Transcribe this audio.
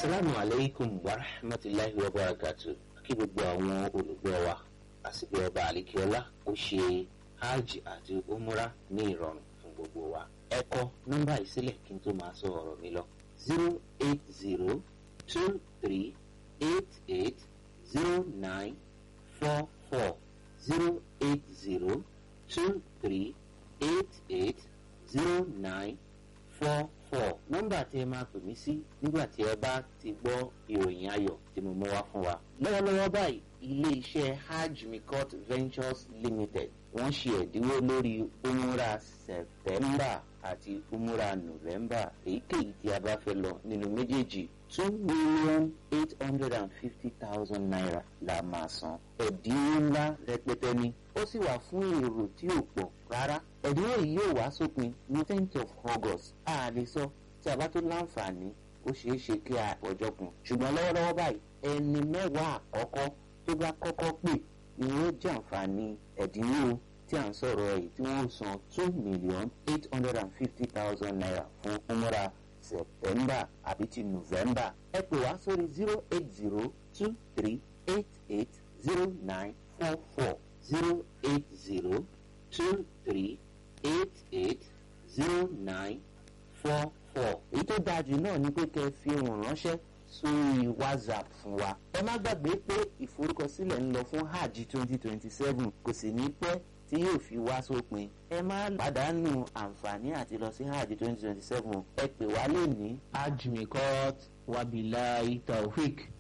asalaamu aleykum wa rahmatulahi wa barakatu kí gbogbo àwọn olùgbọ́ wa àsìkò ọba àlekíọ́lá ó ṣe hajj àti umra ní ìrọ̀rùn fún gbogbo wa ẹ kọ nọ́mbà ìsílẹ̀ kí n tó máa sọ ọ̀rọ̀ mi lọ zero eight zero two three eight eight zero nine four four zero eight zero two three eight eight zero nine four four nọ́mbà tí ẹ máa pè mí sí nígbà tí ẹ bá ti gbọ́ ìròyìn ayọ̀ tí mo mú wá fún wa. lọ́wọ́lọ́wọ́ báyìí ilé iṣẹ́ hajj mikot ventures limited wọ́n ṣe ẹ̀dínwó lórí umura september àti umura november èyíkéyìí tí a bá fẹ́ lọ nínú méjèèjì two million eight hundred and fifty thousand naira la máa san ẹ̀dínwó ńlá rẹpẹtẹ ni ó sì wà fún èrò tí ò pọ̀ rárá ẹ̀dínwó yìí yóò wá sópin ní tenth of august a lè sọ tí a bá tó láǹfààní ó ṣeé ṣe kí a ọjọ́ kun ṣùgbọ́n lọ́wọ́lọ́wọ́ báyìí ẹni mẹ́wàá àkọ́kọ́ tó bá kọ́kọ́ pè ni ó jẹ́ àǹfààní ẹ̀dínwó tí à ń sọ̀rọ̀ ẹ̀ tí wọ́n san two million eight hundred and fifty thousand naira fún umra september àbí ti november ẹ pè wá sórí zero eight zero two three eight eight zero nine four four zero eight zero two three eight eight zero nine four four. èyí tó dáa jù náà ni pé kẹ́ ẹ fi ohùn ránṣẹ́ sórí whatsapp fún wa. ẹ má gbàgbé pé ìforúkọsílẹ̀ ń lọ fún hajj twenty twenty seven kò sì ní pẹ́ tí yóò fi wá sópin. ẹ má pàdánù àǹfààní àti lọ sí hajj twenty twenty seven ẹ pè wá lè ní. hajj mikot wabilahi taofik.